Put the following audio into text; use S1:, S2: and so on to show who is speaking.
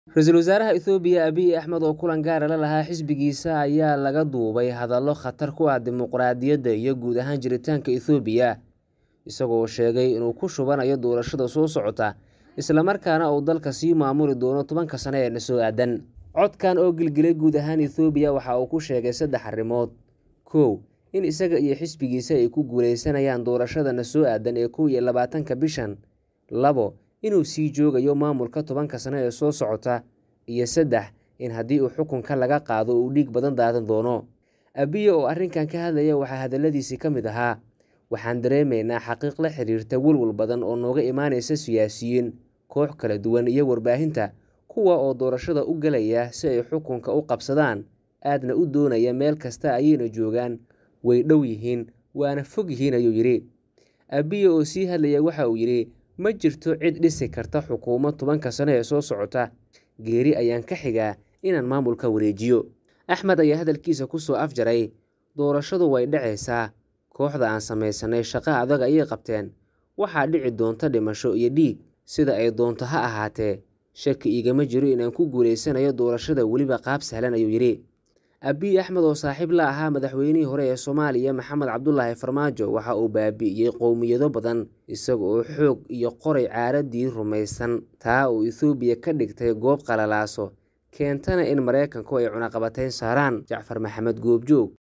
S1: ra-iisul wasaaraha ethoobiya abiy axmed oo kulan gaara la lahaa xisbigiisa ayaa laga duubay hadallo khatar ku ah dimuqraadiyadda iyo guud ahaan jiritaanka ethoobiya isagoo sheegay inuu ku shubanayo doorashada soo socota islamarkaana uu dalka sii maamuli doono tobanka sano ee na soo aadan codkan oo gilgilay guud ahaan ethoobiya waxa uu ku sheegay saddex arrimood kow in isaga iyo xisbigiisa ay ku guuleysanayaan doorashada na soo aadan ee kow iyo labaatanka bishan labo inuu sii joogayo maamulka tobanka sano ee soo socota iyo saddex in haddii uu xukunka laga qaado uu dhiig badan daadan doono abiye oo arrinkan ka hadlaya waxaa hadalladiisii ka mid ahaa waxaan dareemaynaa xaqiiq la xiriirta welwal badan oo nooga imaanaysa siyaasiyiin koox kala duwan iyo warbaahinta kuwa oo doorashada u gelaya si ay xukunka u qabsadaan aadna u doonaya meel kasta ayayna joogaan way dhow yihiin waana fog yihiin ayuu yidhi abiye oo sii hadlaya waxa uu yidhi ma jirto cid dhisi karta xukuumad tobanka sano ee soo socota geeri ayaan ka xigaa inaan maamulka wareejiyo axmed ayaa hadalkiisa ku soo afjaray doorashadu way dhacaysaa kooxda aan samaysanay shaqo adag ayay qabteen waxaa dhici doonta dhimasho iyo dhiig sida ay doonto ha ahaatee shaki igama jiro inaan ku guulaysanayo doorashada weliba qaab sahlan ayuu yidhi abiy axmed oo saaxiib la ahaa madaxweynihii hore ee soomaaliya maxamed cabdulaahi farmaajo waxa uu baabi'iyey qowmiyado badan isaga oo xoog iyo qoray caaradii rumaysan taa uu ethoobiya ka dhigtay goob qalalaaso keentana in maraykanku ay cunaqabatayn saaraan jacfar maxamed goobjoog